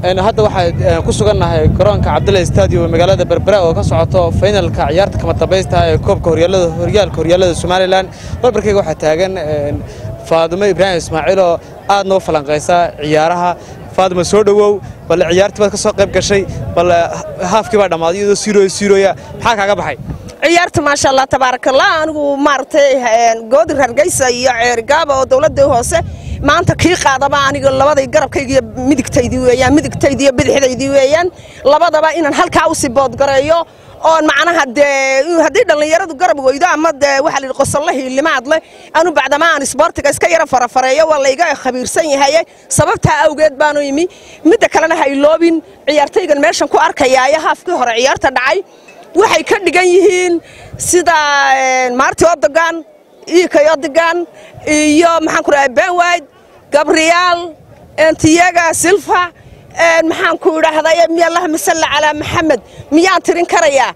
hadda waxaa ku sugannahay garoonka cabdullahi stadium magaalada berbera oo ka socoto finalka ciyaarta kama dambaysta ee koobka horyaalada horyaalka horyaalada somalilan barbarkayga waxaa taagan faadumo ibraahim ismaaciil oo aad noo falanqaysa ciyaaraha faaduma soo dhowow bal ciyaartii baad ka soo qayb gashay bal haafkii baa dhammaaday iyadoo siirooya siirooya maxaa kaaga baxay ciyaarta maasha allah tabaarakallah anigu maaragtay goodir hargeysa iyo ceerigaaba oo dowladda hoose maanta kii qaadaba aniga labaday garabkayga iyo midigtaydii weeyaan midigtaydii iyo bidixdaydii weeyaan labadaba inaan halkaa u sii boodgareeyo oon macnaha dee haddii dhallinyaradu garab weydo ama dee waxaa la yidhi qosolle hiilimaad leh anu bacdama aan isboortiga iska yara farafareeyo waa layga khabiirsan yahaye sababtaa awgeed baanu imi midda kalena ha iloobin ciyaartaygan meeshan ku arkayaayo haafkii hore ciyaarta dhacay waxay ka dhigan yihiin sida maarti odogan iikay odogan iyo maxaan ku dhahay benwide gabriyaal tiyaga silfa maxaan ku idhaahday allahuma salli calaa maxamed miyaan tirin karayaa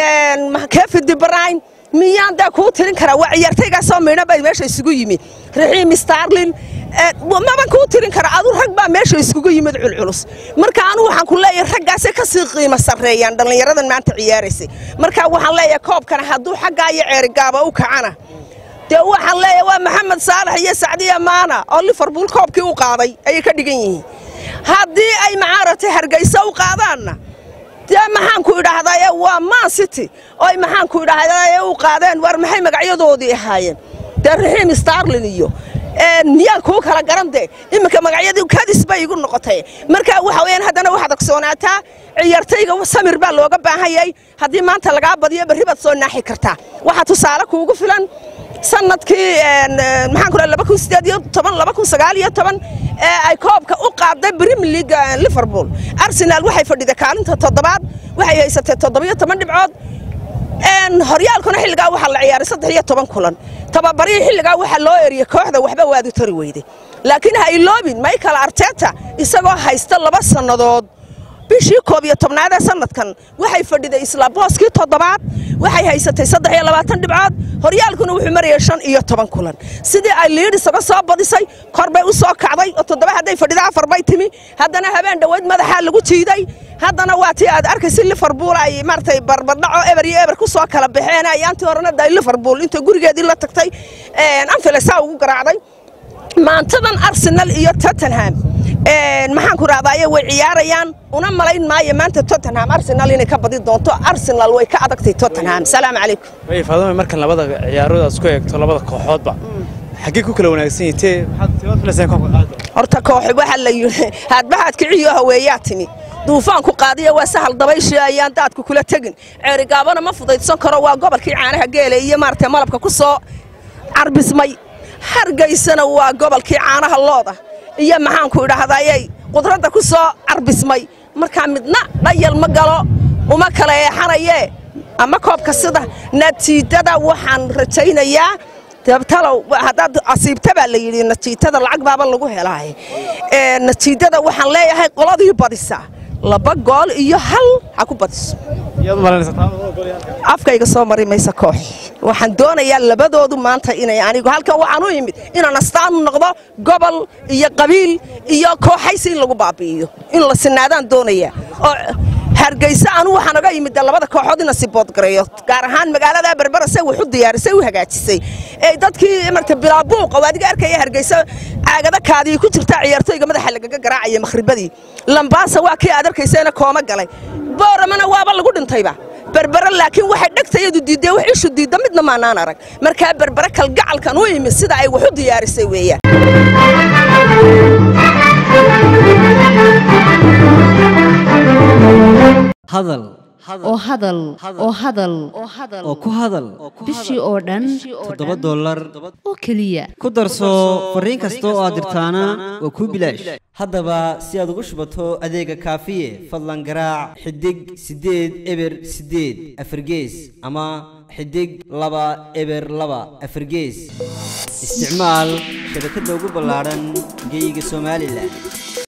kefi dibrayn miyaan dee kuu tirin karaa waa ciyaartaygaasoo miidho bay meesha isugu yimi raxiim starlin maban kuu tirin kara adu rag baa meesha iskugu yimid culculus marka anu waxaan ku leeyahay raggaasay ka sii qiimo sarreeyaan dhallinyaradan maanta ciyaaraysay marka waxaan leeyahay koobkana hadduu xaggaa iyo ceerigaaba u kacana dee waxaan leeyahay waa maxamed saalax iyo sacdiya maana oo liverpool koobkii u qaaday ayay ka dhigan yihiin haddii ay macaaragtay hargeysa u qaadaanna dee maxaanku idhaahdaye waa man city oy maxaanku idhaahdaye u qaadeen war maxay magacyadoodii ahaayeen dee raxiim starlin iyo miyaan kuu kala garan dee iminka magacyadii kadis bay igu noqotay marka waxa weyaan haddana waxaad ogsoonaataa ciyaartayga samir baa looga baahanyay haddii maanta lagaa badiyo berri baad soo naaxi kartaa waxaa tusaale kuugu filan sanadkii maxaan ku laba kun sideed iyo toban laba kun sagaal iyo toban ee ay koobka u qaaday premier league liverpool arsenal waxay fadhiday kaalinta toddobaad waxay haysatay toddobiyo toban dhibcood horyaalkuna xilligaa waxaa la ciyaaray saddex iyo toban kulan tababarihii xilligaa waxaa loo eriyey kooxda waxba waadu tari weyday laakiin ha iloobin michael arteta isagoo haysta laba sannadood bishii koob iyo tobnaad ee sanadkan waxay fadhiday isla booskii toddobaad waxay haysatay saddex iyo labaatan dhibcood horyaalkuna wuxuu marayay shan iyo toban kulan sidii ay liidhis uga soo badisay kor bay u soo kacday oo toddoba hadday fadhida afar bay timi haddana habeen dhoweyd madaxaa lagu jiiday haddana waa tii aad arkaysa liverpool ay maaragtay barbardhaco eber iyo eber ku soo kala baxeen ayaantii horena day liverpool inta gurigeedii la tagtay anfilesaa ugu garaacday maantadan arsenal iyo tottenham maxaan ku rahdaye way ciyaarayaan una malayn maayo maanta tottenham arsenal inay ka badi doonto arsenal way ka adagtay tottenham salaamu calaykum way faaduma markan labada ciyaarood aad isku eegto labada kooxoodba xaggee ku kala wanaagsan yitee maxaad filaysaan koobka qaado horta kooxi waxaa la yidhi haadbahaad kiciyo haweeyaa timi duufaanku qaadiya waa sahal dabayshii ayaan daadku kula tegin ceerigaabana ma fudaydsan karo waa gobolkii caanaha geele iyo maaragtay malabka ku soo carbismay hargeysana waa gobolkii caanaha looda iyo maxaanku idhaahdayey qudradda ku soo carbismay markaa midna dhayal ma galo uma kala eexanayee ama koobka sida natiijada waxaan rajaynayaa dabtalow haddaad asiibta baa la yidhi natiijada lacag baaba lagu helaaye natiijada waxaan leeyahay qoladii badisa laba gool iyo hal ha ku badiso afkayga soo mari maysa koox waxaan doonayaa labadoodu maanta inay anigu halkan waxaan u imid inaan astaan u noqdo gobol iyo qabiil iyo kooxaysi in lagu baabi'iyo in la sinaadaan doonayaa oo hargeysa anu waxaan oga imid labada kooxood ina siboodgareeyo gaar ahaan magaalada berbera say wax u diyaarisay u hagaajisay ee dadkii marka bilaabuuqa waa adiga arkaya hargeysa caagada kaadii ku jirta ciyaartooyga madaxa lagaga garaacaya makhribadii lambaasa waa kii aad arkaysayna kooma galay booramana waaba lagu dhintayba berbere laakiin waxay dhegtayadu diiddee wax ishu diidda midna maanaan arag markaa berbere kalgacalkan u imid sida ay wax u diyaarisay weeyaan hadal oo hadal oo hadal oo ku hadal bishii oo dhan toddoba dollar oo keliya ku darso fariin kasta oo aad dirtaana waa kuu bilaash haddaba si aad ugu shubato adeega kaafiye fadlan garaac xidig siddeed eber siddeed afargees ama xidig laba eber laba afargees isticmaal shabakadda ugu ballaadhan geyga somalilan